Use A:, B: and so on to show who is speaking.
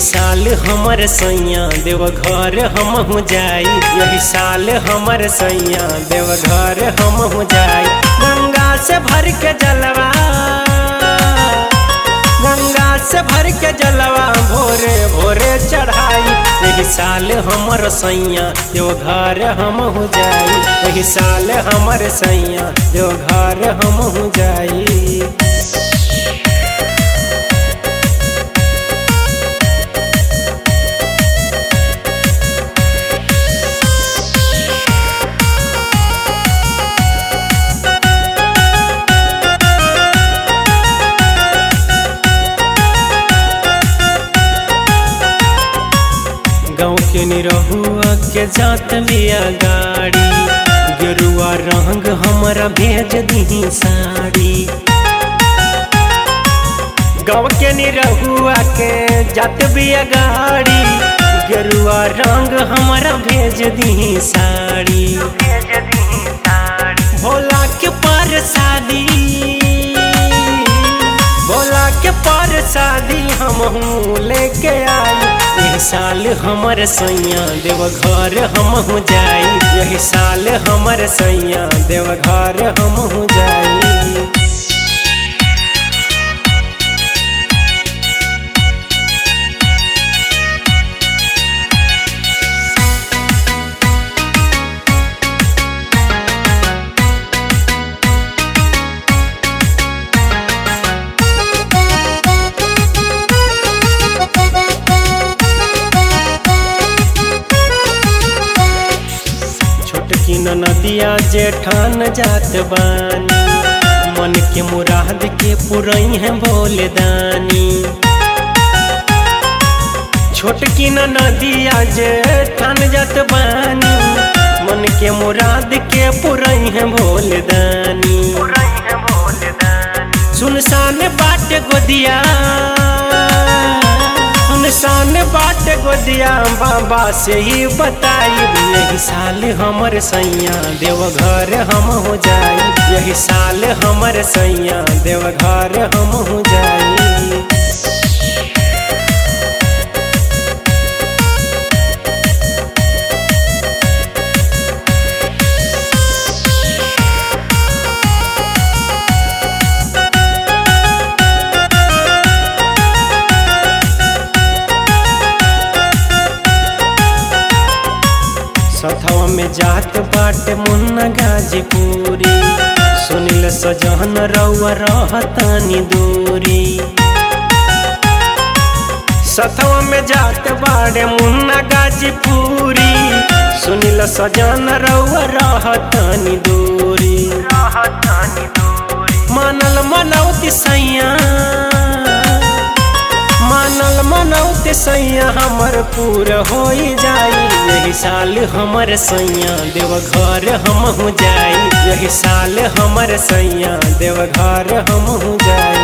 A: साल हमर सैया देवघर हम हो जाई यही साल हमर सैया देवघर हम हो जाई गंगा से भर के जलवा गंगा से भर के जलवा भोरे भोरे चढ़ाई यही साल हमर सैया देवघर हम हो जाई यही साल हमर सैया देवघर हम हो जाई गाँव के निरहुआ के जात बिया गाड़ी गेरुआ रंग हमारा भेज दी साड़ी गाँव के निरहुआ के जात बिया गाड़ी गेरुआ रंग हमारा भेज दी साड़ी भोला के पर शादी भोला के पर शादी हम लेके आई यही साल हमर सैया देवघर हम हो जाई यही साल हमर सैया देवघर हम हो जाई छोटकी नदिया जेठान जात बानी मन के मुराद के पुरई है भोले दानी छोटकी नदिया जेठान जात बानी मन के मुराद के पुरई है भोले दानी सुनसान बाट गोदिया सुनसान बाट गोदिया बाबा से ही बताई यही साल हमर सैया देवघर हम हो जाई यही साल हमर सैया देवघर हम हो जाई सथवा में जात बाटे मुन्ना गाजीपुरी सुनिल सजहन रउआ रहतानी दूरी सथवा में जात बाटे मुन्ना गाजीपुरी सुनिल सजन रउआ रहतानी दूरी मानल मनौती सैया मानल मनौते सैया हमर पूर हो जाई यही साल हमर सैया देवघर हम हो जाई यही साल हमर सैया देवघर हम हो जाई